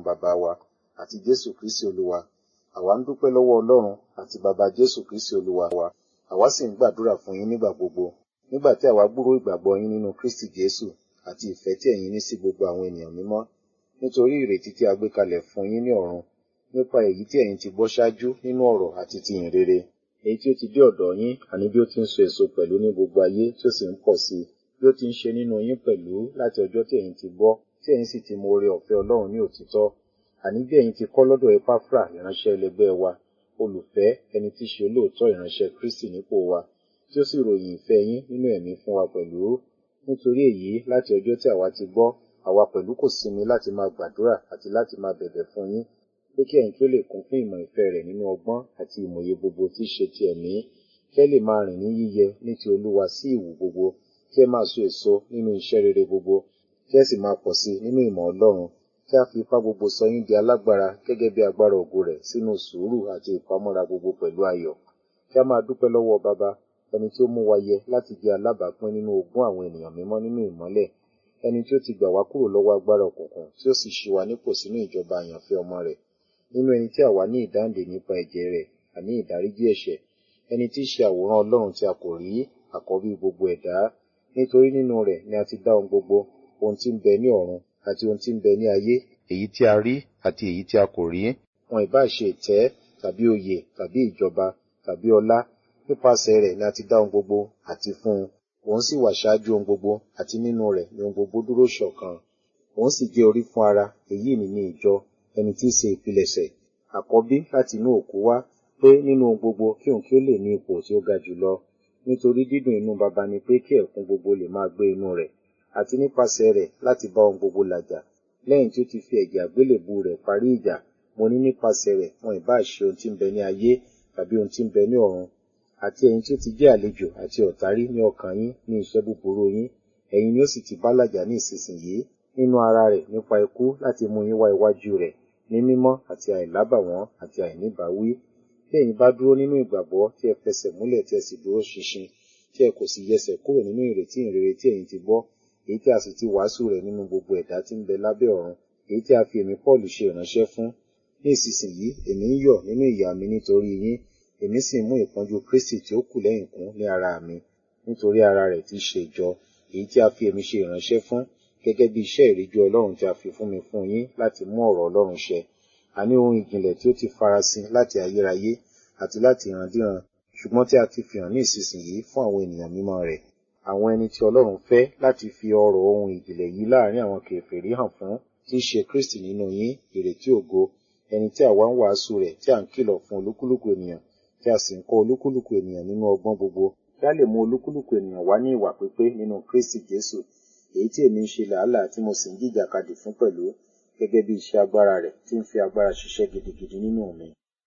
bàbá wa àti Jésù Kristi Olúwa àwa ń dúpẹ́ lọ́wọ́ Ọlọ́run àti bàbá Jésù Kristi Olúwa wa àwa sì ń gbàdúrà fún yín nígbà gbogbo nígbà tí àwa gbúrò ìgbàgbọ́ yín nínú Kristi Jésù àti ìfẹ́ tí ẹ̀yin ní sí gbogbo àwọn ènìyàn mímọ́ nítorí ìrètí tí a gbé kalẹ̀ fún yín ní ọ̀run nípa èyí tí ẹ̀yin ti gbọ́ ṣáájú nínú ọ̀rọ̀ àti ti ìyìn rere èyí tí ó ti dé ọ̀dọ̀ yín àní bí ó ti ń so èso pẹ̀lú ní gbogbo ayé tí ó sì ń pọ̀ sí i bí ó ti ń ṣe nínú yín pẹ̀lú láti ọjọ́ tí ẹ̀yin ti gbọ́ tí ẹ̀yin sì ti mọ oore ọ̀fẹ́ Ọlọ́run ní òtítọ́ àní bí ẹ̀yin ti kọ́ lọ́dọ̀ Epafra ìránṣẹ́ ẹlẹgbẹ́ wa olùfẹ́ ẹni tí ṣe olóòótọ́ ìránṣẹ́ Kristi nípò wa tí ó sì ròyìn ìfẹ́ yín nínú ẹ̀mí fún wa pẹ̀lú nítorí èyí láti ọjọ́ tí àwa ti gbọ́ àwa pẹ̀lú kò sinmi láti máa gbàdúrà àti láti máa bẹ̀bẹ̀ fún yín pé kí ẹ̀yin kí ó lè kún fún ìmọ̀ ìfẹ́ rẹ̀ nínú ọgbọ́n àti ìmòye gbogbo tí í ṣe ti ẹ̀mí kí ẹ lè máa rìn ní yíyẹ ní ti Olúwa sí ìwù gbogbo kí ẹ máa so èso nínú iṣẹ́ rere gbogbo kí ẹ sì máa pọ̀ sí nínú ìmọ̀ Ọlọ́run kí a fi ipá gbogbo sọ yín di alágbára gẹ́gẹ́ bí agbára ògo rẹ̀ sínú sùúrù àti ìpamọ́ra gbogbo pẹ̀lú ayọ̀ kí a máa dúpẹ́ lọ́wọ́ bàbá ẹni tí ó mú wa yẹ láti jẹ́ alábàápín nínú ogún àwọn ènìyàn mímọ́ nínú ìmọ́lẹ̀ ẹni tí ó ti gbà wá kúrò lọ́wọ́ agbára òkùnkùn tí ó sì ṣí wa nípò sínú ìjọba àyànfẹ́ ọmọ rẹ̀ nínú ẹni tí àwa ní ìdáǹdè nípa ẹ̀jẹ̀ rẹ̀ àní ìdáríjì ẹ̀ṣẹ̀ ẹni tí í ṣe àwòrán Ọlọ́run tí a kò rí àkọ́bí gbogbo ẹ̀dá nítorí nínú rẹ̀ ni a ti dá ohun gbogbo ohun tí ń bẹ ní ọ̀run àti ohun tí ń bẹ ní ayé èyí tí a rí àti èyí tí a kò rí wọn ìbá ṣe ìtẹ́ tàbí oyè tàbí ìjọba tàbí ọlá nípasẹ̀ rẹ̀ ni a ti dá ohun gbogbo àti fún un òun sì wà ṣáájú ohun gbogbo àti nínú rẹ̀ ni ohun gbogbo dúró ṣọ̀kan òun sì jẹ́ orí fún ara èyí ni ní ìjọ ẹni tí í ṣe ìpilẹ̀ṣẹ̀ àkọ́bí láti inú òkú wá pé nínú ohun gbogbo kí òun kí ó lè ní ipò tí ó ga jùlọ nítorí dídùn inú baba ni pé kí ẹ̀kún gbogbo lè máa gbé inú rẹ̀ àti nípasẹ̀ rẹ̀ láti bá ohun gbogbo làjà lẹ́yìn tí ó ti fi ẹ̀jẹ̀ àgbélébù rẹ̀ parí ìjà mo ní nípasẹ̀ rẹ̀ wọn ìbá ṣe ohun tí ń bẹ ní ayé tàbí ohun tí ń bẹ ní ọ̀run àti ẹ̀yin tí ó ti jẹ́ àlejò àti ọ̀tárí ní ọkàn yín ní iṣẹ́ búburú yín ẹ̀yin ni ó sì ti bá làjà ní ìsinsìnyí nínú ara rẹ̀ nípa ikú láti mú yín wá iwájú rẹ̀ ní mímọ́ àti àìlábàwọ́n àti àìníbàwí bí ẹ̀yin bá dúró nínú ìgbàgbọ́ tí ẹ fẹsẹ̀ múlẹ̀ tí ẹ sì dúró ṣinṣin tí ẹ kò sì yẹsẹ̀ kúrò nínú ìrètí ìrere tí ẹ̀yin ti gbọ́ èyí tí a sì ti wàásù rẹ̀ nínú gbogbo ẹ̀dá tí ń bẹ lábẹ́ ọ̀run èyí tí a fi èmi Paul ṣe ìránṣẹ́ fún ní ìsinsìnyí èmi ń yọ̀ nínú ìyà mi nítorí yín èmi sì mú ìpọ́njú Kristi tí ó kù lẹ́yìn kún ní ara mi nítorí ara rẹ̀ tí í ṣe ìjọ èyí tí a fi èmi ṣe ìránṣẹ́ fún gẹ́gẹ́ bí iṣẹ́ ìríjú Ọlọ́run tí a fi fún mi fún yín láti mú ọ̀rọ̀ Ọlọ́run ṣẹ àní ohun ìjìnlẹ̀ tí ó ti farasin láti ayérayé àti láti ìrandíran ṣùgbọ́n tí a ti fi hàn ní ìsinsìnyí fún àwọn ènìyàn mímọ́ rẹ̀ àwọn ẹni tí Ọlọ́run fẹ́ láti fi ọ̀rọ̀ ohun ìjìnlẹ̀ yìí láàrin àwọn kèfèrí hàn fún tí í ṣe Kristi nínú yín ìrètí ògo ẹni tí àwa ń wàásù rẹ̀ tí à ń kìlọ̀ fún olúkúlùkù ènìyàn tí a sì ń kọ́ olúkúlùkù ènìyàn nínú ọgbọ́n gbogbo kí a lè mú olúkúlùkù ènìyàn wá ní ìwà pípé nínú Kristi Jésù èyí tí èmi ń ṣe làálàá tí mo sì ń jìjàkadì fún pẹ̀lú gẹ́gẹ́ bí iṣẹ́ agbára rẹ̀ tí ń fi agbára ṣiṣẹ́ gidigidi nínú mi.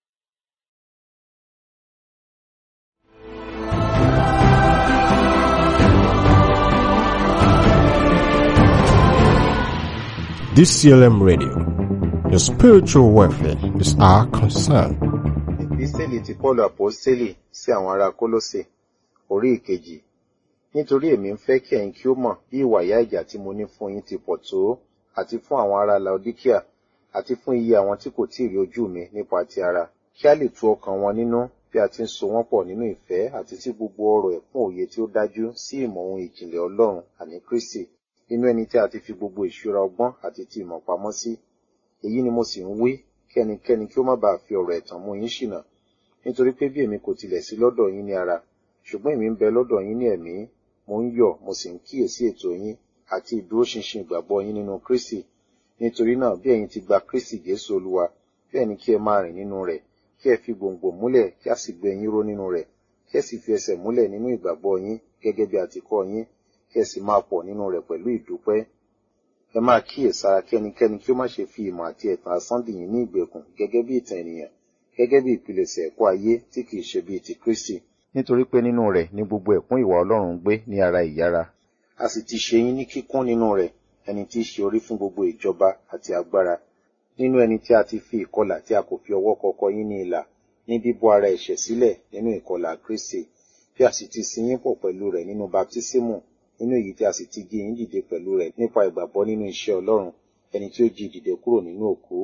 DCLM Radio. Your spiritual welfare is our concern. Ìpísẹ́lì ti Pọ́ọ̀lù Àpọ́sítélì sí àwọn ará Kólósè, orí ìkejì. Nítorí èmi ń fẹ́ kí ẹ̀yin kí ó mọ̀ bí ìwà ìyà ìjà tí mo ní fún yín ti pọ̀ tó, àti fún àwọn ará Laodíkíà, àti fún iye àwọn tí kò tíì rí ojú mi nípa ti ara. Kí a lè tu ọkàn wọn nínú bí a ti ń so wọ́n pọ̀ nínú ìfẹ́ àti sí gbogbo ọ̀rọ̀ ẹ̀kún òye tí ó dájú sí ìmọ̀ ohun ìjìnlẹ̀ Ọlọ́run àní Kristi nínú ẹni tí a ti fi gbogbo ìṣúra ọgbọ́n àti ti ìmọ̀ pamọ́ sí. Èyí ni mo sì ń wí kí ẹnikẹ́ni kí ó má bàa fi ọ̀rọ̀ ẹ̀tàn mú yín ṣìnà. Nítorí pé bí èmi kò tilẹ̀ sí lọ́dọ̀ yín ní ara, ṣùgbọ́n èmi ń bẹ lọ́dọ̀ yín ní ẹ̀mí, mo ń yọ̀ mo sì ń kíyèsí ètò yín àti ìdúróṣinṣin ìgbàgbọ́ yín nínú Kristi. Nítorí náà bí ẹ̀yin ti gba Kristi Jésù Olúwa, bẹ́ẹ̀ ni kí ẹ máa rìn nínú rẹ̀, kí ẹ fi gbòǹgbò múlẹ̀ kí a sì gbé yín ró nínú rẹ̀, kí ẹ sì fi ẹsẹ̀ múlẹ̀ nínú ìgbàgbọ́ yín gẹ́gẹ́ bí a ti kọ́ yín, kí ẹ sì máa pọ̀ nínú rẹ̀ pẹ̀lú ìdúpẹ́ ẹ máa kíyèsára kí ẹnikẹ́ni kí ó má ṣe fi ìmọ̀ àti ẹ̀tàn asán dì yín ní ìgbèkùn gẹ́gẹ́ bí ìtàn ènìyàn gẹ́gẹ́ bí ìpilẹ̀ṣẹ̀ ẹ̀kọ́ ayé tí kìí ṣe bíi ti Kristi nítorí pé nínú rẹ̀ ní gbogbo ẹ̀kún ìwà Ọlọ́run ń gbé ní ara ìyára a sì ti ṣe yín ní kíkún nínú rẹ̀ ẹni tí í ṣe orí fún gbogbo ìjọba àti agbára nínú ẹni tí a ti fi ìkọlà tí a kò fi ọwọ́ kọkọ yín ní ìlà ní bíbọ́ ara ẹ̀ṣẹ̀ sílẹ̀ nínú ìkọlà Kristi bí a sì ti sin yín pọ̀ pẹ̀lú rẹ̀ nínú baptísímù nínú èyí tí a sì ti jí yín dìde pẹ̀lú rẹ̀ nípa ìgbàgbọ́ nínú iṣẹ́ Ọlọ́run ẹni tí ó jí dìde kúrò nínú òkú